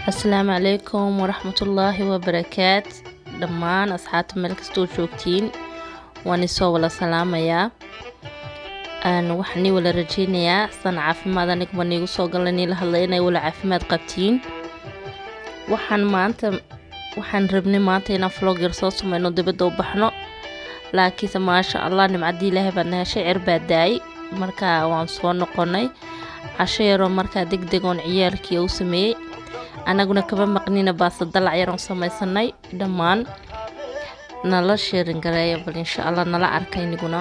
asalaamu calaykum waraxmatullaahi wabarakaat dhammaan asxaabta meel kastoo joogtiin waan isoo wala salaamayaa waxaan ii wala rajeynayaa san caafimaad anigba niigu soo gala niila hadlay inay wala caafimaad qabtiin waxaan maanta waxaan rabnay maanta inaan vlogger soo sameyno dibadda u baxno laakiinse maasha allah nimcaddii ilaahay baa nahay shicir baa daayay markaa waan soo noqonay casho yaroo markaa deg deg oon ciyaalkii u sameeyey anaguna kaba maqnina baase dalac yaroon samaysanay dhammaan nala sheerin gareeya bal insha allah nala arka iniguna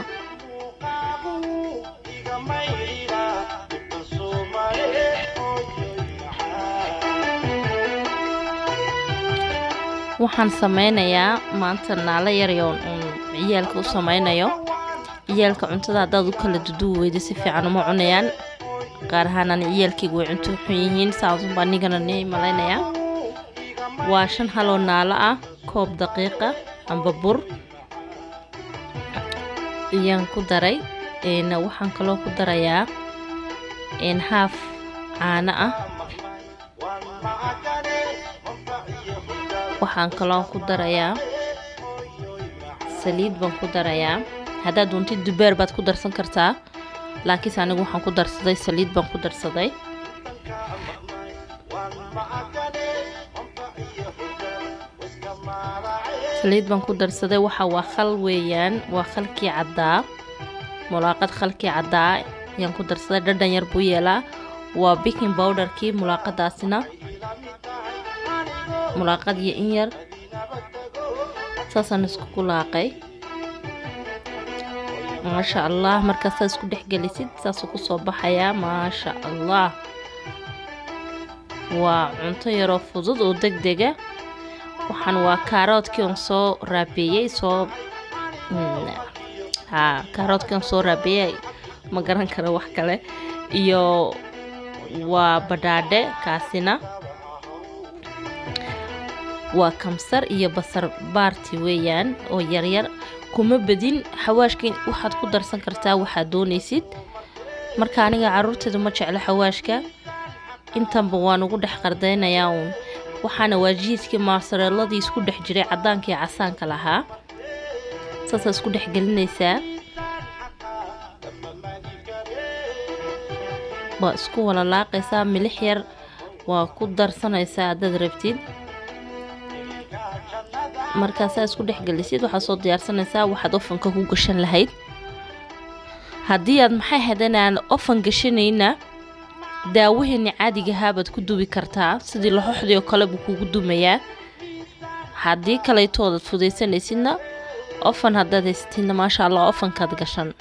waxaan sameynayaa maanta naalo yaryoon uun ciyaalka u sameynayo ciyaalka cuntada haddaad u kala duduwi weyda si fiican uma cunayaan qaar ahaanaan ciyaalkayga way cunto xun yihiin saasunbaa nigana ni malaynayaa waa shan haloo naalo ah koob daqiiqa amba bur ayaan ku daray waxaan kaloo ku darayaa haaf caano ah waxaan kaloo ku darayaa saliid baan ku darayaa haddaad doontid dubeer baad ku darsan kartaa laakiinse anigu waxaan ku darsaday saliid baan ku darsaday saliid baan ku darsaday waxa waa khal weeyaan waa khalkii caddaa mulaaqad khalkii caddaa ayaan ku darsaday dhadhan yar buu yeelaa waa biking bowderkii mulaaqadaasina mulaaqad iyo in yar saasaan iskugu laaqay maasha allah markaasaa isku dhexgelisid saasuu kusoo baxayaa maasha allah waa cunto yaroo fudud oo deg dega waxaan waa kaaroodkii on soo raabeeyey soo haa kaaroodkii on soo raabeeyey ma garan karo wax kale iyo waa badhaadhe kaasina waa kamsar iyo basar baarti weeyaan oo yaryar kuma badin xawaashka waxaad ku darsan kartaa waxaad doonaysid marka aniga caruurteedu ma jeclo xawaashka intanba waan ugu dhex qardaynayaa uun waxaana waa jiiskii maasareeladii isku dhex jiray caddaankii casaanka lahaa saasaa isku dhex gelinaysaa waa isku wala laaqaysaa milix yar waa ku darsanaysaa haddaad rabtid markaasaa isku dhexgelisid waxaad soo diyaarsanaysaa waxaad ofanka ku gashan lahayd haddii aad maxay hadan aan ofan gashanayna daawaheeni caadigahaa baad ku dubi kartaa sidii laxoxdii oo kale buu kugu dumayaa haddii kalaytoodaad fudaysanaysidna ofan haddaad haysatidna maasha allah ofankaad gashan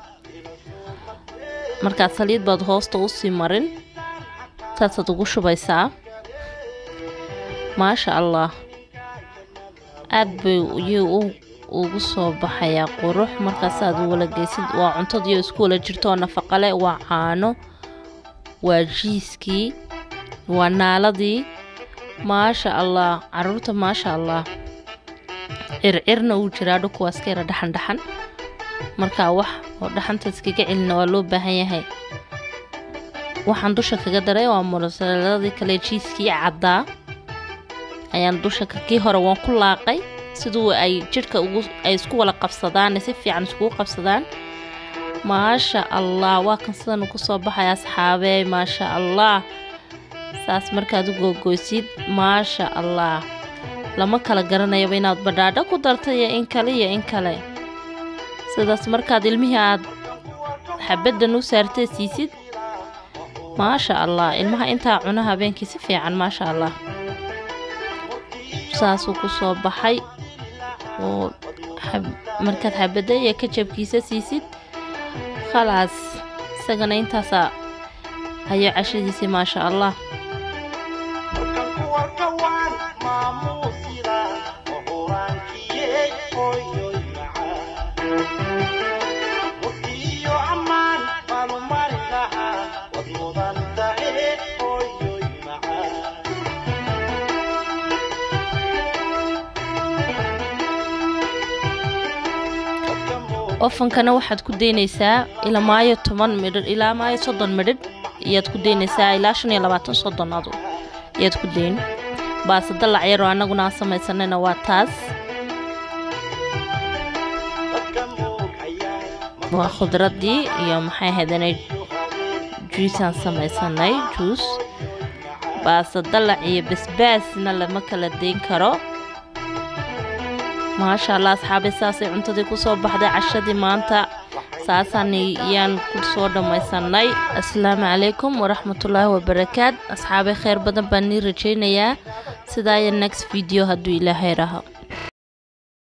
markaad saliid baad hoosta usii marin saasaad ugu shubaysaa maasha allah aad bay iyuu ugu soo baxayaa qurux markaasaad wala geysid waa cuntadiioo isku wala jirto oo nafaqale waa caano waa jiiskii waa naaladii maasha allah caruurta maasha allah circirna uu jiraa dhukuwaas ka yara dhaxan dhaxan markaa wax oo dhaxanta iskaga celina waa loo baahan yahay waxaan dusha kaga daray waa mulasaladii kale jiiskii caddaa ayaan dusha kii hore waan ku laaqay siduu ay jidhka ay isku wala qabsadaan si fiican iskugu qabsadaan maasha allah waa kan sidan ku soo baxaya asxaabee maasha allah saas markaad u googoysid maasha allah lama kala garanayaba inaad badhaadho ku dartay iyo in kale iyo in kale sidaas markaad ilmihii aad xabaddan u saartay siisid maasha allah ilmaha intaa cuno habeenkii si fiican maasha allah saasuu ku soo baxay oo markaad xabadda iyo kajabkiisa siisid khalaas isagana intaasaa hayo cashadiisii maasha allah ofankana waxaad ku daynaysaa ilaa maayo toban midhidh ilaa maayo soddon midhidh ayaad ku daynaysaa ilaa shan iyo labaatan soddon adu ayaad ku dayn baasta dalac yaroo annaguna aan samaysanayna waa taas waa khudradii iyo maxay hadanay juusaan samaysanay juus baasta dalac iyo basbaasna lama kala dayn karo maasha allah asxaabi saasay cuntadii kusoo baxday cashadii maanta saasaan yaan ku soo dhammaysanay asalaamu calaykum waraxmatullaahi wabarakaat asxaabi kheyr badan baan nii rajaynayaa sidaa iyo next video hadduu ilaahay raho